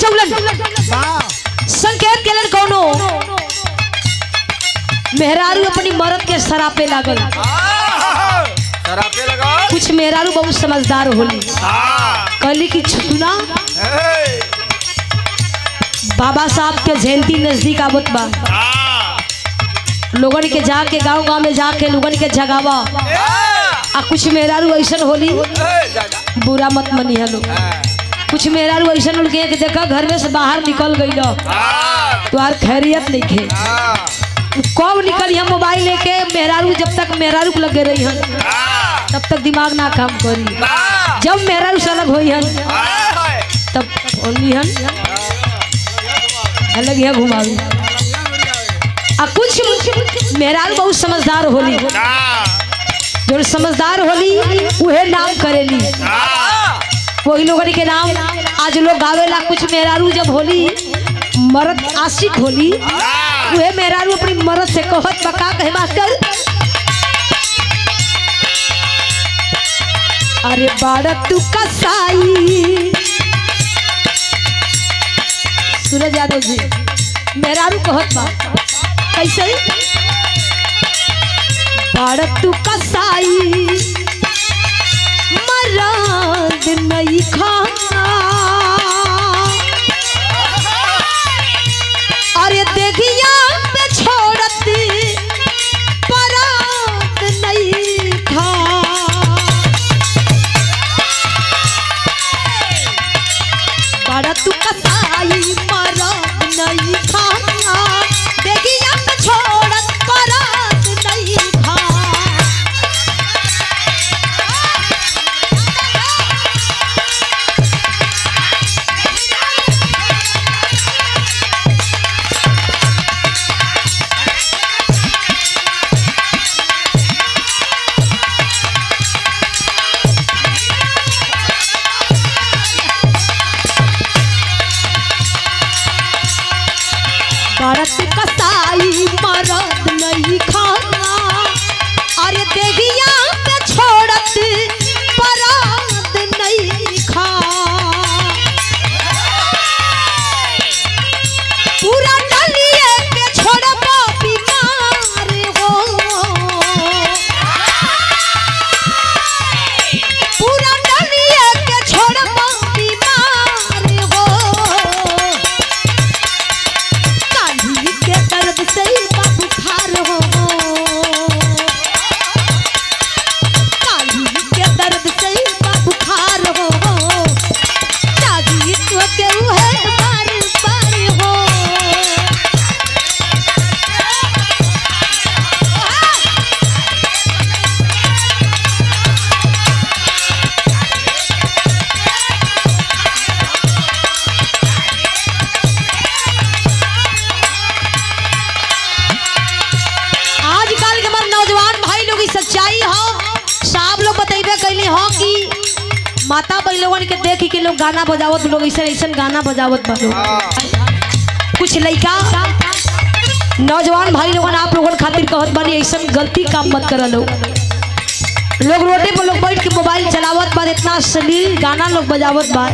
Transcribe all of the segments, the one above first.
बचौलन संकेत केलन कोनो मेहरारू अपनी मरद के सरापे लागल सरापे लगा कुछ मेहरारू बहुत समझदार होली कहली कि सुना बाबा साहब के जयंती नजदीक आवत बा लोगन के जाके गांव गांव में जाके लोगन के जगावा आ कुछ मेहरारू ऐसन होली बुरा मत मनी हलो कुछ मेहरारू ऐसन होली के देखा घर में से बाहर निकल गई तुम्हार खैरियत नहीं खे कब निकली हम मोबाइल लेके मेहरारू जब तक मेहरारू के लगे रही हन तब तक दिमाग ना काम करी जब मेहरारू से अलग होई हन तब ओनी हन अलग है घुमावी आ कुछ मेहरारू बहुत समझदार होली जो समझदार होली उहे नाम करेली वही लोगन के नाम आज लोग गावेला कुछ मेहरारू जब होली मर्द आशिक होली उहे मेहरारू अपनी मर्द से कहत बका कहे मास्टर अरे बाड़ा तू कसाई सूरज यादव जी मेहरारू कहत बा कैसे बाड़ा तू कसाई मराद नहीं खाना अरे देखिया पे छोड़ती परात नहीं खा बड़ा तू कसाई मरात नहीं खाना देखिया पे छोड़त परात नहीं खा बरत कसाई मरद नहीं खाना अरे देविया पे छोड़त परात नहीं खा पूरा डलिए के छोड़बो बीमार हो पूरा डलिए के छोड़बो बीमार हो काली के दर्द से बा बुखार हो काली के दर्द से बा बुखार हो जागी तो के है बार बार हो आजकल के हमारे नौजवान भाई लोग की सच्चाई हो साहब लोग बतेबे कैली हो कि माता बहन लोगन के देख के लोग गाना बजावत लोग ऐसा ऐसा गाना बजावत बा लोग कुछ लड़का नौजवान भाई लोगन आप लोगन खातिर कहत बानी ऐसा गलती काम मत कर लोग लोग रोडे पर लोग बैठ के मोबाइल चलावत बा इतना अश्लील गाना लोग बजावत बा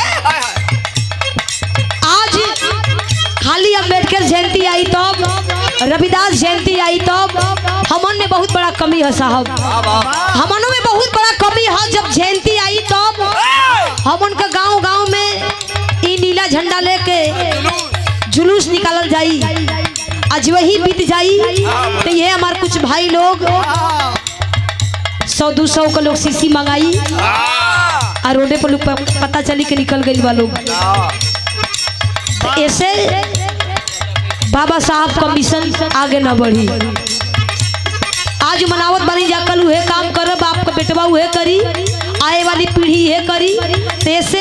आज खाली अम्बेडकर जयंती आई तब रविदास जयंती आई तब हमन में बहुत बड़ा कमी है साहब हमनों में बहुत बड़ा कमी है जब जयंती आई तब हमन के गांव गांव में ई नीला झंडा लेके जुलूस निकालल जाई आज वही बीत जाई तो ये हमारे कुछ भाई लोग सौ दो सौ का लोग सीसी मंगाई आ रोडे पर लोग प- पता चली के निकल गई बा लोग तो ऐसे बाबा साहब का मिशन आगे न बढ़ी आज मनावत बनी जा कल उहे काम करब आपका बेटवा उहे करी आए वाली पीढ़ी ये करी तो ऐसे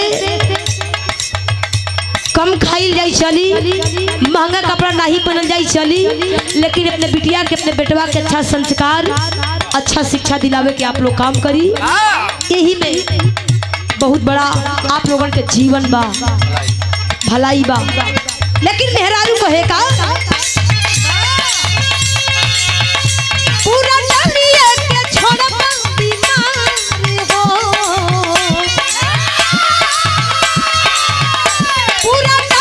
कम खाइल जाई चली महंगा कपड़ा नहीं पहनल जाई चली लेकिन अपने बिटिया के अपने बेटवा के अच्छा संस्कार अच्छा शिक्षा दिलावे के आप लोग काम करी यही में बहुत बड़ा आप लोगन के जीवन बा भलाई बा लेकिन मेहरारू कहे का पूरा डलिए के छोड़ब बीमार हो पूरा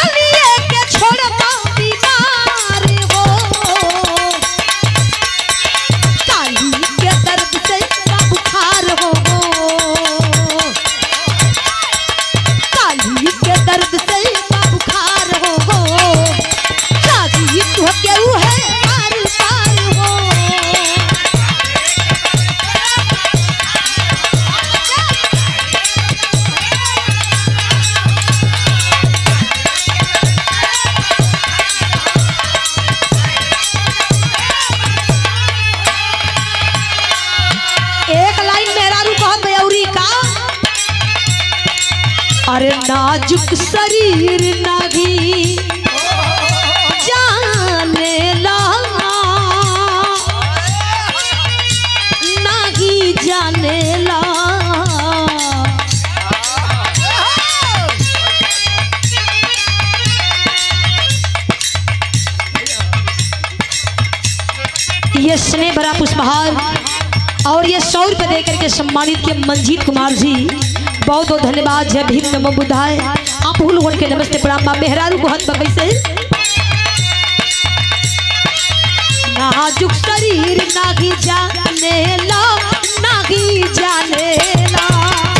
नाजुक शरीर नहीं जाने ला नहीं जाने ला ये स्नेह भरा पुष्पहार और ये सौ रुपये दे करके सम्मानित किए मंजीत कुमार जी बहुत बहुत धन्यवाद जय भीम नमो बुधाय आप हुल होल के नमस्ते प्रणाम बा मेहरारू को हत कैसे नाजुक शरीर नागी जाने ला नागी जाने ला